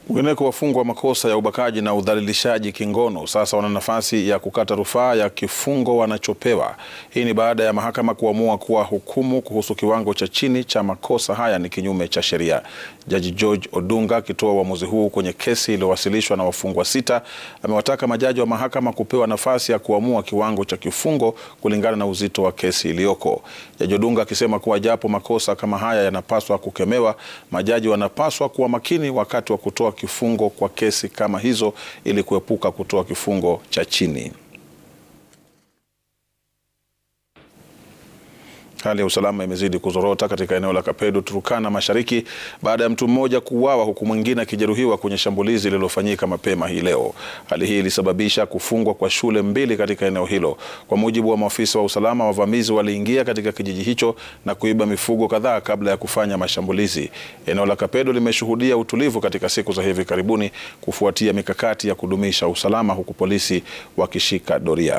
Wengineko, wafungwa wa makosa ya ubakaji na udhalilishaji kingono sasa wana nafasi ya kukata rufaa ya kifungo wanachopewa. Hii ni baada ya mahakama kuamua kuwa hukumu kuhusu kiwango cha chini cha makosa haya ni kinyume cha sheria. Jaji George Odunga akitoa uamuzi huu kwenye kesi iliyowasilishwa na wafungwa sita, amewataka majaji wa mahakama kupewa nafasi ya kuamua kiwango cha kifungo kulingana na uzito wa kesi iliyoko. Jaji Odunga akisema kuwa japo makosa kama haya yanapaswa kukemewa, majaji wanapaswa kuwa makini wakati wa kutoa kifungo kwa kesi kama hizo ili kuepuka kutoa kifungo cha chini. Hali ya usalama imezidi kuzorota katika eneo la Kapedo, Turkana Mashariki baada ya mtu mmoja kuuawa huku mwingine akijeruhiwa kwenye shambulizi lililofanyika mapema hii leo. Hali hii ilisababisha kufungwa kwa shule mbili katika eneo hilo. Kwa mujibu wa maafisa wa usalama, wavamizi waliingia katika kijiji hicho na kuiba mifugo kadhaa kabla ya kufanya mashambulizi. Eneo la Kapedo limeshuhudia utulivu katika siku za hivi karibuni kufuatia mikakati ya kudumisha usalama huku polisi wakishika doria.